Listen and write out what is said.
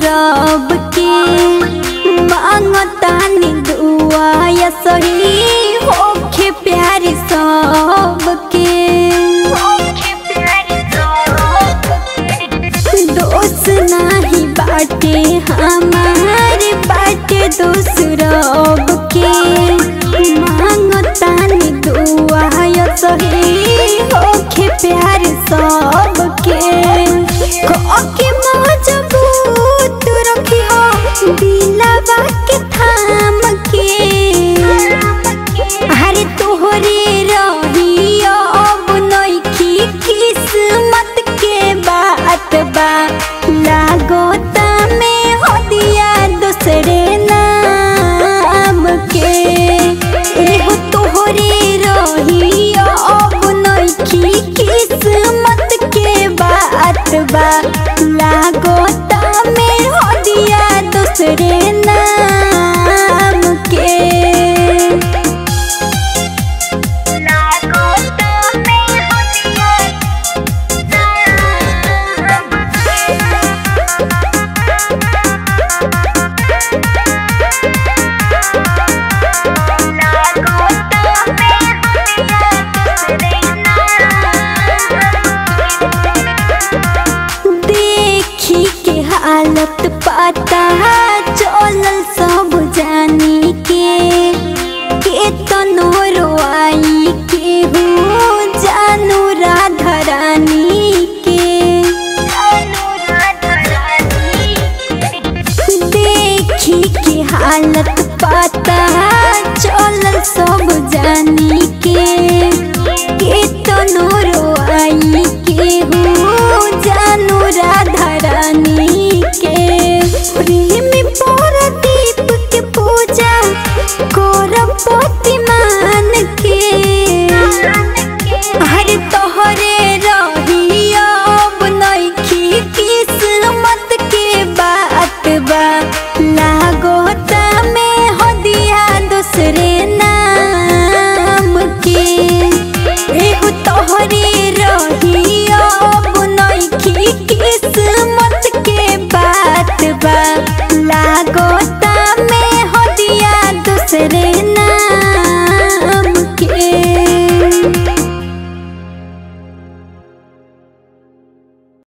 सबके मांगतानी दुआ या सही होखे प्यार सबके दोस्त नाही बाटे हमारे बाटे दूसरब के मांगतानी दुआ या सही होखे प्यार सबके के मजबूत रखी हो दिलवा के थाम के अरे तोहरे रही अब नइखी किस्मत के बात बा लागोता में हो दिया दूसरे नाम के एहो तोहरे रही अब नइखी किस्मत के बात बा लागोता में हो दिया दूसरे नाम के देखी के हालत पता चलल सब जानी के के तनो रोआई के हो जानू राधा रानी के देखी के हालत